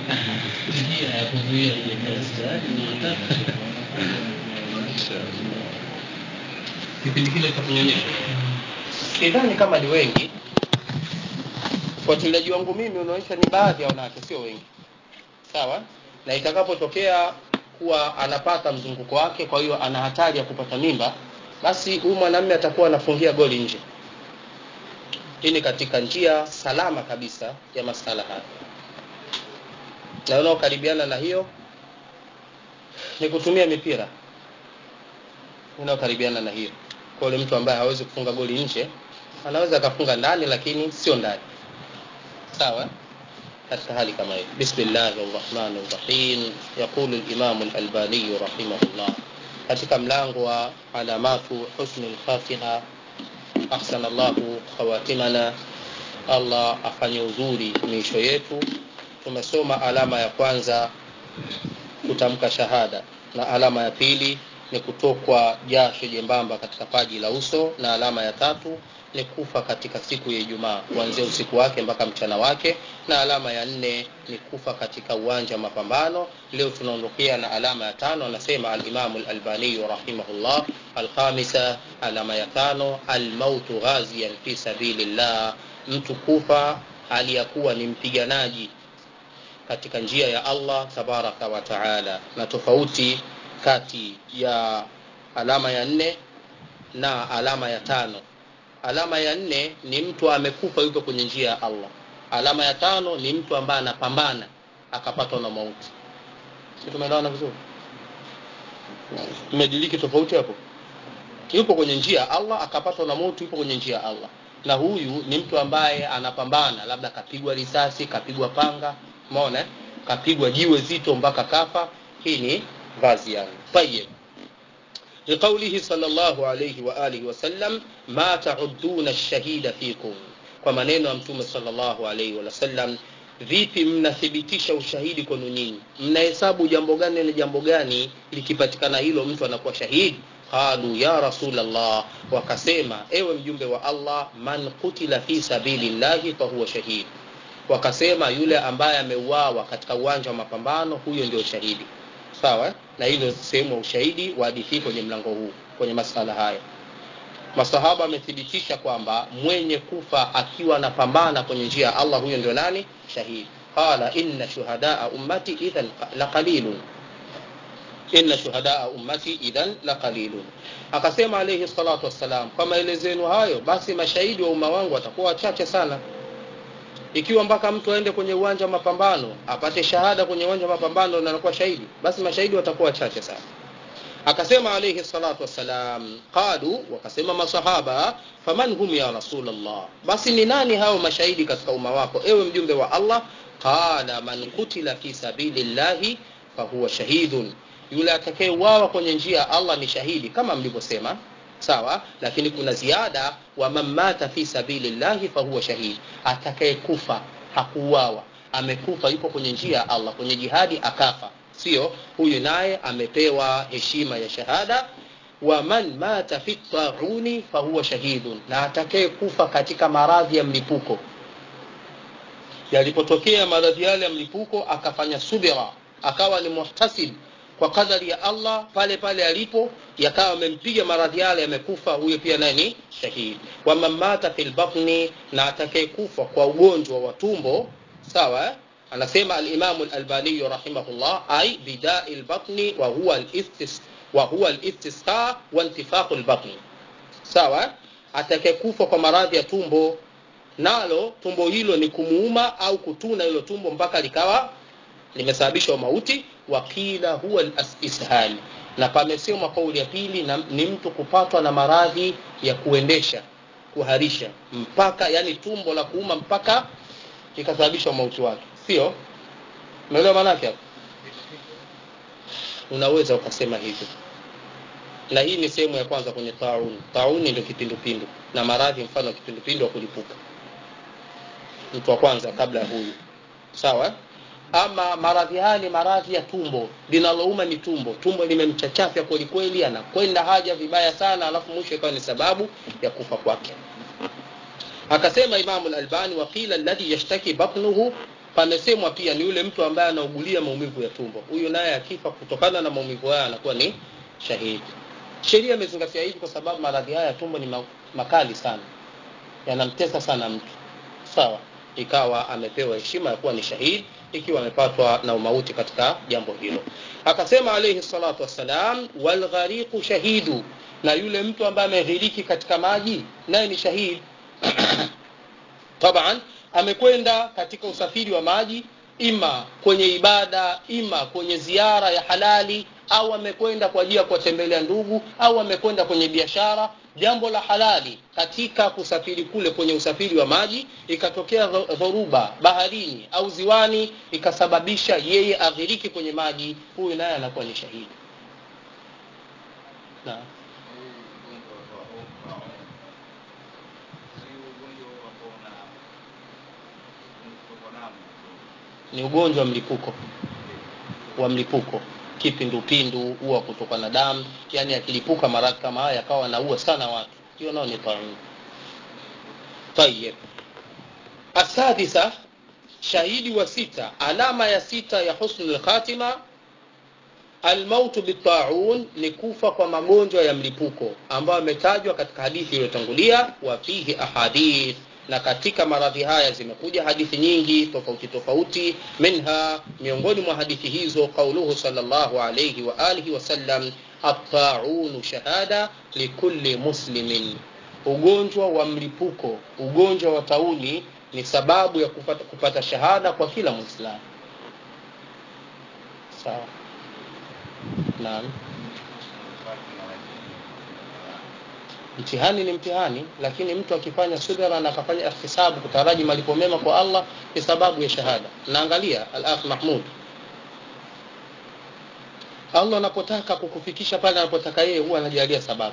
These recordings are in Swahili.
njia ya kuzuia ujambazi kipindi kile cha kunyonyesha sidhani kama ni wengi ufuatiliaji wangu mimi unaonyesha ni baadhi ya wanawake sio wengi sawa na itakapotokea kuwa anapata mzunguko wake kwa hiyo ana hatari ya kupata mimba basi huyu mwanamume atakuwa anafungia goli nje hii ni katika njia salama kabisa ya masala haya na unaokaribiana na hiyo ni kutumia mipira unaokaribiana na hiyo kwa yule mtu ambaye hawezi kufunga goli nje anaweza akafunga ndani lakini sio ndani sawa katika hali kama hiyo bismillahi rrahmani rrahim yaqulu limamu lalbaniyu rahimahullah katika mlango wa alamatu husni lfatiha ahsana llahu khawatimana allah afanye uzuri miisho yetu tumesoma alama ya kwanza kutamka shahada na alama ya pili ni kutokwa jasho jembamba katika paji la uso na alama ya tatu ni kufa katika siku ya ijumaa kuanzia usiku wake mpaka mchana wake na alama ya nne ni kufa katika uwanja wa mapambano leo tunaondokea na alama ya tano anasema alimamu lalbaniyu rahimahullah alkhamisa alama ya tano almautu ghaziyan fi sabilillah mtu kufa hali ya kuwa ni mpiganaji katika njia ya allah tabaraka wa taala na tofauti kati ya alama ya nne na alama ya tano alama ya nne ni mtu amekufa yuko kwenye njia ya allah alama ya tano ni mtu ambaye anapambana akapatwa na mauti si tumeelewana vizuri mmediliki tofauti hapo yupo kwenye njia ya allah akapatwa na mauti yupo kwenye njia ya allah na huyu ni mtu ambaye anapambana labda kapigwa risasi kapigwa panga umeona kapigwa jiwe zito mpaka kafa hii ni vazi yangu tayib لقوله صلى الله عليه وآله وسلم ما تعدون الشهيد فيكم kwa maneno ya mtume sallallahu alaihi wasallam vipi mnathibitisha ushahidi kwenu nyinyi mnahesabu jambo gani na jambo gani likipatikana hilo mtu anakuwa shahidi qalu ya rasulllah wakasema ewe mjumbe wa allah man kutila fi sabilillahi fahuwa shahid wakasema yule ambaye ameuawa katika uwanja wa mapambano huyo ndio shahidi sawa na hilo sehemu ya ushahidi wa hadithi kwenye mlango huu kwenye masala haya masahaba wamethibitisha kwamba mwenye kufa akiwa anapambana kwenye njia ya allah huyo ndio nani shahidi qala inna shuhadaa ummati idhan laqalilun inna shuhadaa ummati idhan laqalilun akasema alayhi salatu wassalam kwa maelezo yenu hayo basi mashahidi wa umma wangu watakuwa wachache sana ikiwa mpaka mtu aende kwenye uwanja wa mapambano apate shahada kwenye uwanja wa mapambano na anakuwa shahidi basi mashahidi watakuwa wachache sana akasema alayhi salatu wassalam qalu wakasema masahaba faman hum ya rasulllah basi ni nani hao mashahidi katika umma wako ewe mjumbe wa allah qala man kutila fi sabilillahi fahuwa shahidun yule atakayeuawa kwenye njia ya allah ni shahidi kama mlivyosema sawa lakini kuna ziada wa man mata fi sabilillahi fahuwa shahid atakayekufa hakuuawa amekufa yuko kwenye njia ya allah kwenye jihadi akafa sio huyu naye amepewa heshima ya shahada wa man mata fi tauni fahuwa shahidun na atakayekufa katika maradhi ya mlipuko yalipotokea maradhi yale ya mlipuko akafanya subira akawa ni muhtasib kwa kadari ya allah pale pale alipo yakawa amempiga maradhi yale yamekufa huyo pia naye ni shahidi waman mata fi lbatni na atakayekufa kwa ugonjwa wa tumbo sawa anasema alimamu lalbaniyu rahimahullah ai bidai lbatni wa huwa listisqa waintifaqu lbatni sawa atakayekufa kwa maradhi ya tumbo nalo tumbo hilo ni kumuuma au kutuna hilo tumbo mpaka likawa limesababisha mauti wakila huwa ishali na pamesemwa kauli ya pili na, ni mtu kupatwa na maradhi ya kuendesha kuharisha mpaka yani tumbo la kuuma mpaka ikasababisha mauti wake sio umeelewa maanake hapo unaweza ukasema hivyo na hii ni sehemu ya kwanza kwenye tauni tauni ndio kipindupindu na maradhi mfano wa kipindupindu wa kulipuka mtu wa kwanza kabla ya huyu sawa ama maradhi haya ni maradhi ya tumbo linalouma ni tumbo tumbo limemchachafya kwelikweli anakwenda haja vibaya sana alafu mwisho ikawa ni sababu ya kufa kwake akasema imamu lalbani waqila alladhi yashtaki batnuhu pamesemwa pia ni yule mtu ambaye anaugulia maumivu ya tumbo huyu naye akifa kutokana na maumivu haya anakuwa ni shahidi sheria imezingatia hivi kwa sababu maradhi haya ya tumbo ni ma- makali sana yanamtesa sana mtu sawa ikawa amepewa heshima ya kuwa ni shahidi ikiwa amepatwa na umauti katika jambo hilo akasema alayhi salatu wassalam walghariqu shahidu na yule mtu ambaye ameghiriki katika maji naye ni shahidi taban amekwenda katika usafiri wa maji ima kwenye ibada ima kwenye ziara ya halali au amekwenda kwa ajili ya kuwatembelea ndugu au amekwenda kwenye biashara jambo la halali katika kusafiri kule kwenye usafiri wa maji ikatokea dho- dhoruba baharini au ziwani ikasababisha yeye aghiriki kwenye maji huyu naye anakuwa ni shahidi naam ni ugonjwa wa mlipuko wa mlipuko kipindupindu huwa kutoka na damu yani akilipuka maradhi kama haya akawa anaua sana watu hiyo nao ni taun tayib asadisa shahidi wa sita alama ya sita ya husnul khatima almautu bitaun ni kufa kwa magonjwa ya mlipuko ambayo ametajwa katika hadithi iliyotangulia wa fihi ahadith na katika maradhi haya zimekuja hadithi nyingi tofauti tofauti minha miongoni mwa hadithi hizo qauluhu sallallahu alayhi wa alihi wasallam at-ta'un shahada likulli muslimin ugonjwa wa mlipuko ugonjwa wa tauni ni sababu ya kupata, kupata shahada kwa kila muislamu sawa naam mtihani ni mtihani lakini mtu akifanya subira na akafanya ihtisabu kutaraji malipo mema kwa Allah ni sababu ya shahada naangalia al-akh Mahmud Allah anapotaka kukufikisha pale anapotaka yeye huwa anajalia sababu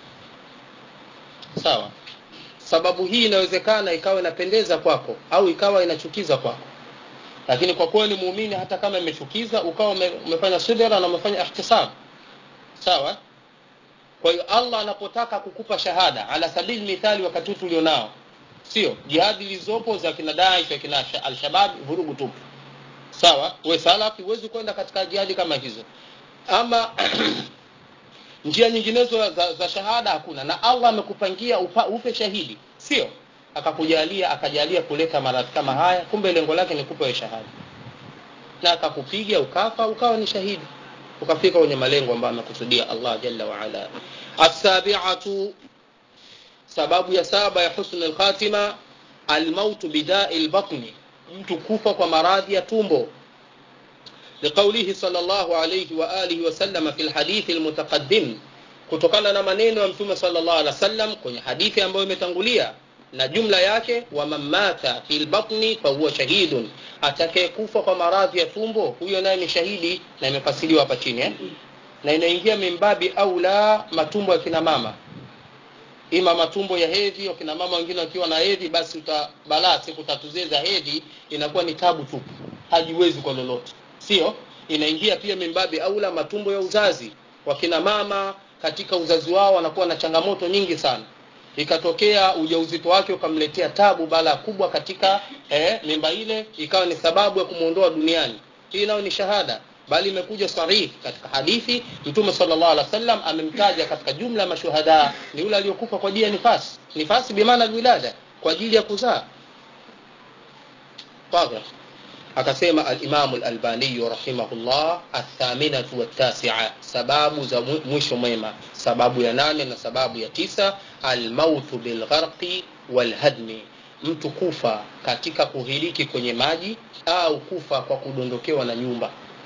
sawa sababu hii inawezekana ikawa inapendeza kwako au ikawa inachukiza kwako lakini kwa kuwa ni muumini hata kama imechukiza ukawa ume, umefanya subira na umefanya ihtisab sawa kwa hiyo Allah anapotaka kukupa shahada ala sabili mithali wakati huu tulionao sio jihadi zilizopo za kina Daesh za kina Al-Shabaab vurugu tupu sawa we salafi huwezi kwenda katika jihadi kama hizo ama njia nyinginezo za, za shahada hakuna na Allah amekupangia upa, upe shahidi sio akakujalia akajalia kuleta maradhi kama haya kumbe lengo lake ni kupa shahada na akakupiga ukafa ukawa ni shahidi ukafika kwenye malengo ambayo amekusudia Allah jalla wa ala asabi'atu sababu ya saba ya husn al-khatima al-maut bida'i al-batni mtu kufa kwa maradhi ya tumbo لقوله صلى الله عليه وآله وسلم في الحديث المتقدم kutokana na maneno ya mtume sallallahu alaihi wasallam kwenye hadithi ambayo imetangulia na jumla yake wa mamata fil batni fa huwa shahidun atakayekufa kwa maradhi ya tumbo huyo naye ni shahidi na imefasiliwa hapa chini eh? na inaingia mimbabi au la matumbo ya kina mama ima matumbo ya hedhi wakina mama wengine wakiwa na hedhi basi utabalaa siku tatu zile za hedhi inakuwa ni tabu tupu hajiwezi kwa lolote sio inaingia pia mimbabi aula matumbo ya uzazi wakina mama katika uzazi wao wanakuwa na changamoto nyingi sana ikatokea ujauzito wake ukamletea tabu bala kubwa katika eh, mimba ile ikawa ni sababu ya kumuondoa duniani hii nayo ni shahada bali imekuja sarih katika hadithi mtume sallallahu alaihi wasallam amemtaja katika jumla ya mashuhada ni yule aliyokufa kwa ajili ya nifasi nifasi bimaana wilada kwa ajili ya kuzaa واضح akasema al-Imam al-Albani rahimahullah athaminatu wattasi'a sababu za mwisho mwema sababu ya nane na sababu ya tisa al-mautu bilgharqi walhadmi mtu kufa katika kuhiriki kwenye maji au kufa kwa kudondokewa na nyumba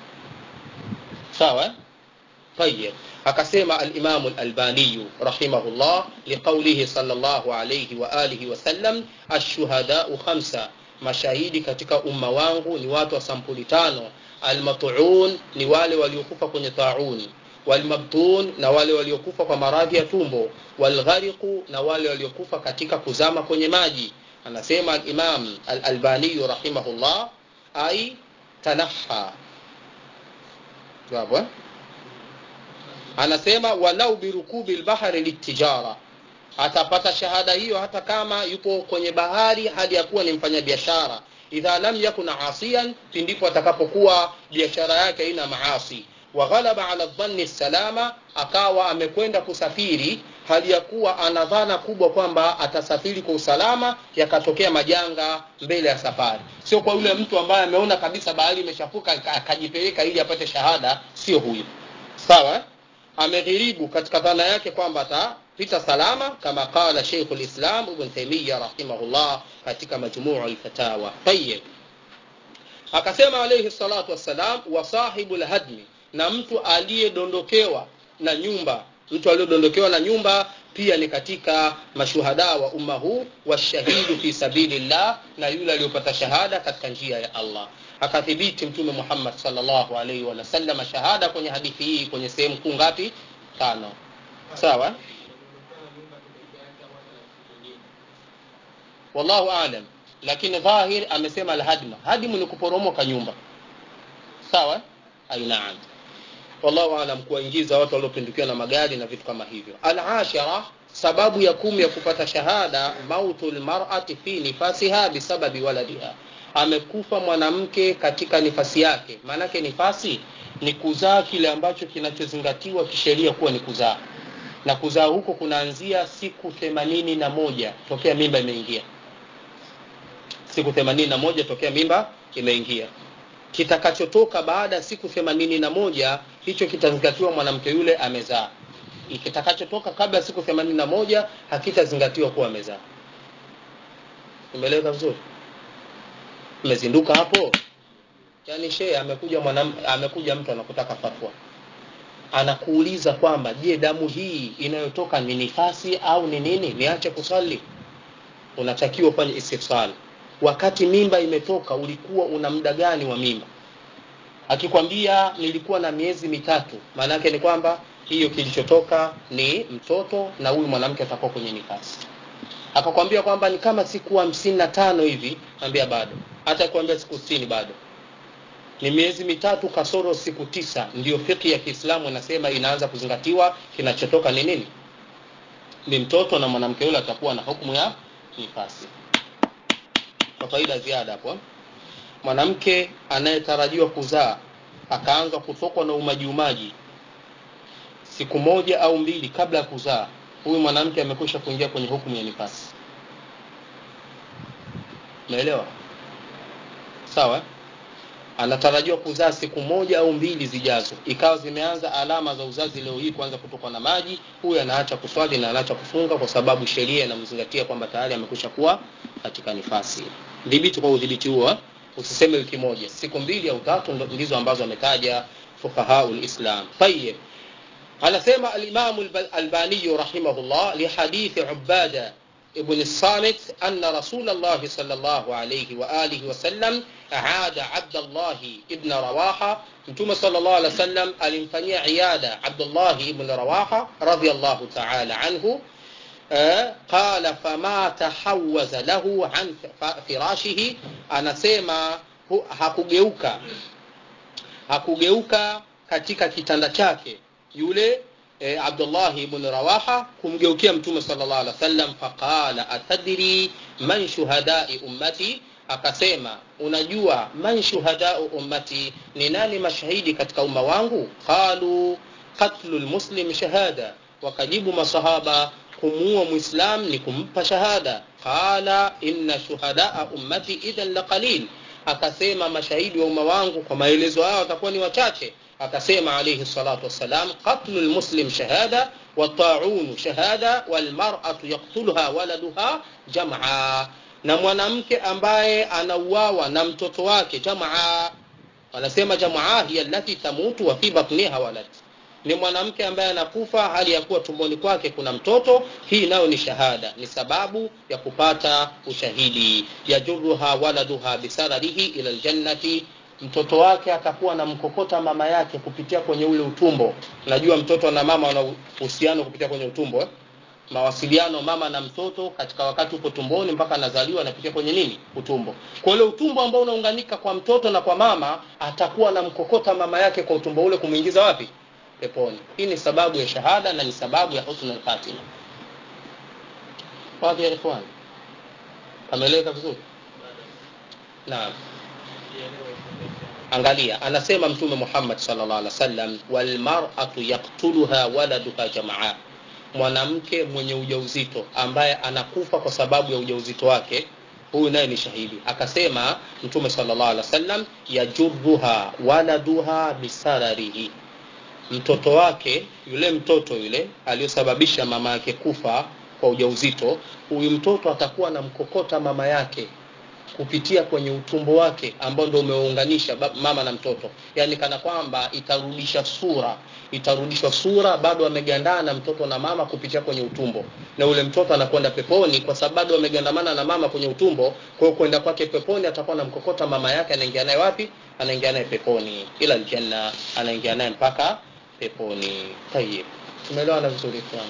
sawa طيب akasema al-Imam al-Albani rahimahullah liqawlihi sallallahu alayhi wa alihi wa sallam ash-shuhada'u khamsa mashahidi katika umma wangu ni watu wa sampuli tano almat'un ni wale waliokufa kwenye taun walmabtun na wale waliokufa kwa maradhi ya tumbo walghariqu na wale waliokufa katika kuzama kwenye maji anasema al-Imam al-Albani rahimahullah ai tanaha jawabu anasema walau birukubi al-bahri litijara atapata shahada hiyo hata kama yupo kwenye bahari hadi ya kuwa ni mfanyabiashara idha lam yakun asiyan pindipo atakapokuwa biashara yake haina maasi wa ghalaba ala dhanni salama akawa amekwenda kusafiri hali ya kuwa ana dhana kubwa kwamba atasafiri kwa usalama yakatokea majanga mbele ya safari sio kwa yule mtu ambaye ameona kabisa bahari imeshafuka akajipeleka ili apate shahada sio huyo sawa ameghiribu katika dhana yake kwamba atapita salama kama qala Sheikh al-Islam Ibn Taymiyyah rahimahullah katika majmuu al-fatawa tayyib akasema alayhi salatu wassalam wa sahibul hadmi na mtu aliyedondokewa na nyumba mtu aliyodondokewa na nyumba pia ni katika mashuhada wa umma huu washahidu fi sabilillah na yule aliyopata shahada katika njia ya Allah akathibiti mtume Muhammad sallallahu alaihi wa sallam shahada kwenye hadithi hii kwenye sehemu kuu ngapi tano sawa wallahu aalam lakini dhahir amesema alhadma hadimu ni kuporomoka nyumba sawa ainaam wallahu aalam kuwaingiza watu waliopindukiwa na magari na vitu kama hivyo alashara sababu ya kumi ya kupata shahada mautu lmarati fi nifasiha bisababi waladiha amekufa mwanamke katika nifasi yake maanake nifasi ni kuzaa kile ambacho kinachozingatiwa kisheria kuwa ni kuzaa na kuzaa huko kunaanzia siku themanini na moja tokea mimba imeingia siku themanini na moja tokea mimba imeingia kitakachotoka baada ya siku themanini na moja hicho kitazingatiwa mwanamke yule amezaa kitakachotoka kabla ya siku themanini na moja hakitazingatiwa kuwa amezaa umeeleweka vizuri umezinduka hapo yaani shee amekuja mwanam, amekuja mtu anakutaka fatwa anakuuliza kwamba je damu hii inayotoka ni nifasi au ni nini niache kusali unatakiwa ufanye istifsal wakati mimba imetoka ulikuwa una muda gani wa mimba akikwambia nilikuwa na miezi mitatu maana yake ni kwamba hiyo kilichotoka ni mtoto na huyu mwanamke atakuwa kwenye nifasi akakwambia kwamba ni kama siku hamsini na tano hivi ambia bado hata kuambia siku sitini bado ni miezi mitatu kasoro siku tisa ndiyo fiki ya kiislamu inasema inaanza kuzingatiwa kinachotoka ni nini ni mtoto na mwanamke yule atakuwa na hukumu ya nifasi kwa faida ziada hapo mwanamke anayetarajiwa kuzaa akaanza kutokwa na umaji umaji siku moja au mbili kabla ya kuzaa huyu mwanamke amekwisha kuingia kwenye hukumu ya nifasi umeelewa sawa anatarajiwa kuzaa siku moja au mbili zijazo ikawa zimeanza alama za uzazi leo hii kuanza kutokwa na maji huyu anaacha kuswali na anaacha kufunga kwa sababu sheria inamzingatia kwamba tayari amekwisha kuwa katika nifasi dhibiti kwa udhibiti huo usiseme wiki moja siku mbili au tatu ndizo ambazo ametaja fuqahau lislam tayib anasema alimamu albaniyu rahimahullah lihadithi ubada ابن الصامت أن رسول الله صلى الله عليه وآله وسلم عاد عبد الله ابن رواحة متوم صلى الله عليه وسلم alimfanyia عيادة عبد الله ابن رواحة رضي الله تعالى عنه قال فما تحوز له عن فراشه anasema hakugeuka hakugeuka katika kitanda chake yule e, Abdullah ibn Rawaha kumgeukia Mtume sallallahu alaihi wasallam faqala atadri man shuhadai ummati akasema unajua man shuhadau ummati ni nani mashahidi katika umma wangu qalu qatlu lmuslim shahada wakajibu masahaba kumuua muislam ni kumpa shahada qala inna shuhadaa ummati idhan laqalil akasema mashahidi wa umma wangu kwa maelezo hayo watakuwa ni wachache akasema alayhi salatu wassalam qatlu lmuslim shahada والطاعون شهادة والمرأة يقتلها ولدها جمعا na mwanamke ambaye anauawa na mtoto wake jamaa wanasema jamaa hiya allati tamutu wa fi batniha walad ni mwanamke ambaye anakufa hali ya kuwa tumboni kwake kuna mtoto hii nayo ni shahada ni sababu ya kupata ushahidi yajuruha waladuha bisararihi ila ljannati mtoto wake atakuwa na mkokota mama yake kupitia kwenye ule utumbo najua mtoto na mama wana uhusiano kupitia kwenye utumbo eh? mawasiliano mama na mtoto katika wakati upo tumboni mpaka anazaliwa anapitia kwenye nini utumbo kwa ule utumbo ambao unaunganika kwa mtoto na kwa mama atakuwa na mkokota mama yake kwa utumbo ule kumwingiza wapi peponi hii ni sababu ya shahada na ni sababu ya husnul khatima wapi ya ikhwan ameeleweka vizuri naam angalia anasema mtume muhammad sallallahu alaihi wasallam walmar'atu yaqtuluha waladuha jamaa mwanamke mwenye ujauzito ambaye anakufa kwa sababu ya ujauzito wake huyu naye ni shahidi akasema mtume sallallahu alaihi wasallam yajurruha waladuha bisararihi mtoto wake yule mtoto yule aliyosababisha mama yake kufa kwa ujauzito huyu mtoto atakuwa na mkokota mama yake kupitia kwenye utumbo wake ambao ndio umeunganisha mama na mtoto yaani kana kwamba itarudisha sura itarudishwa sura bado amegandana na mtoto na mama kupitia kwenye utumbo na ule mtoto anakwenda peponi kwa sababu bado amegandamana na mama kwenye utumbo kwa hiyo kwenda kwake peponi atakuwa na mkokota mama yake anaingia naye wapi anaingia naye peponi ila aljanna anaingia naye mpaka peponi tayib tumeelewana vizuri sana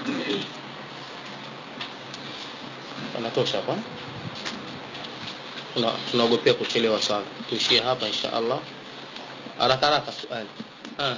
anatosha kwa tunaogopea kuchelewa sana tuishie hapa insha allah haraka haraka swali ah.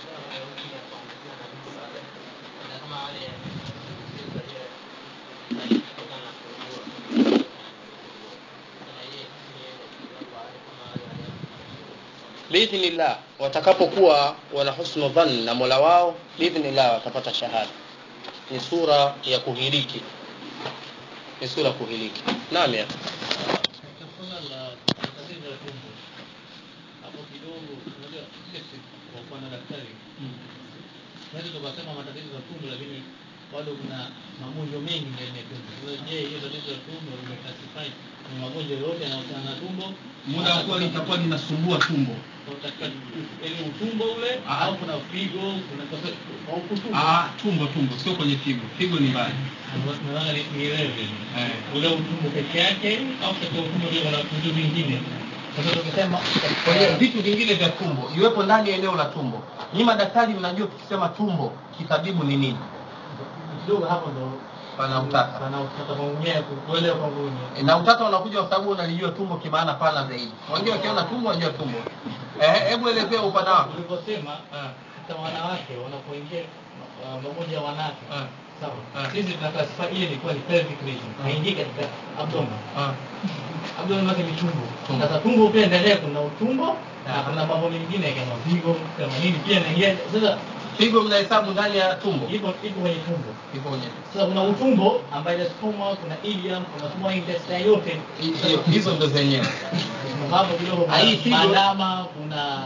biidhnillah watakapokuwa wana husnu dhann na mola wao biidhnillah watapata shahada ni sura ya kuhiliki ni sura ya kuhiliki naam ya katika swala la tatizo la tumbo hapo kidogo unajua sisi kwa upande wa daktari tunaweza tukasema matatizo ya tumbo lakini bado kuna magonjwa mengi ndani ya tumbo sasa je hiyo tatizo la tumbo limeclassify ni magonjwa yote yanayohusiana na tumbo muda wa kuwa litakuwa linasumbua tumbo Kwa katika yaani utumbo ule Ah. au kuna figo kuna au kutumbo ah, tumbo tumbo sio kwenye figo figo ni mbali nadhani ni- nielewe Eh. ule utumbo peke yake au katika utumbo ndio kuna vitu vingine sasa tukisema kwa hiyo vitu vingine vya tumbo iwepo ndani ya eneo la tumbo nyi madaktari mnajua tukisema tumbo kitabibu ni nini kidogo hapo ndo pana utata pana utata kwangu mwenyewe kuelewa kwangu mwenyewe E, na utata unakuja kwa sababu unalijua tumbo kimaana pana zaidi wengine wakiona tumbo wanajua tumbo Eh, hebu elezea upana wako ulivyosema Ah, hata wanawake wanapoingia uh, magonjwa ya wanawake ah, sawa Ah. sisi tuna classify ile ilikuwa ni pelvic region haingii katika abdomen ah. abdomen yake ni tumbo Tumbo. sasa tumbo pia ndani kuna utumbo na Ah. kuna mambo mengine kama vigo kama nini pia inaingia sasa figo mnahesabu ndani ya tumbo ipo ipo kwenye tumbo Iko kwenye sasa kuna utumbo ambaye ina stoma kuna ileum kuna small intestine yote hiyo hizo ndo zenyewe Kuna hapo kidogo Ah, hii kuna figo- bandama kuna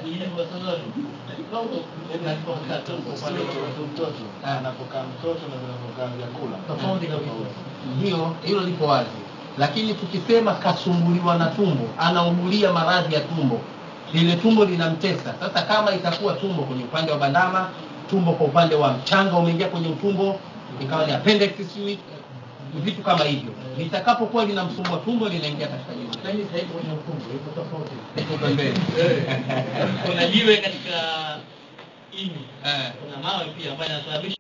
Ah. anapokaa mtoto na anapokaa vyakula tofauti kabisa hiyo hilo lipo wazi lakini tukisema kasumbuliwa na tumbo anaugulia maradhi ya tumbo lile tumbo linamtesa sasa kama itakuwa tumbo kwenye upande wa bandama tumbo kwa upande wa mchanga umeingia kwenye utumbo ikawa ni appendix sijui vitu kama hivyo litakapokuwa linamsumbua tumbo linaingia katika jumla lakini sasa hivi kwenye utumbo iko tofauti Iko pembeni kuna jiwe katika ini Eh. kuna mawe pia ambayo yanasababisha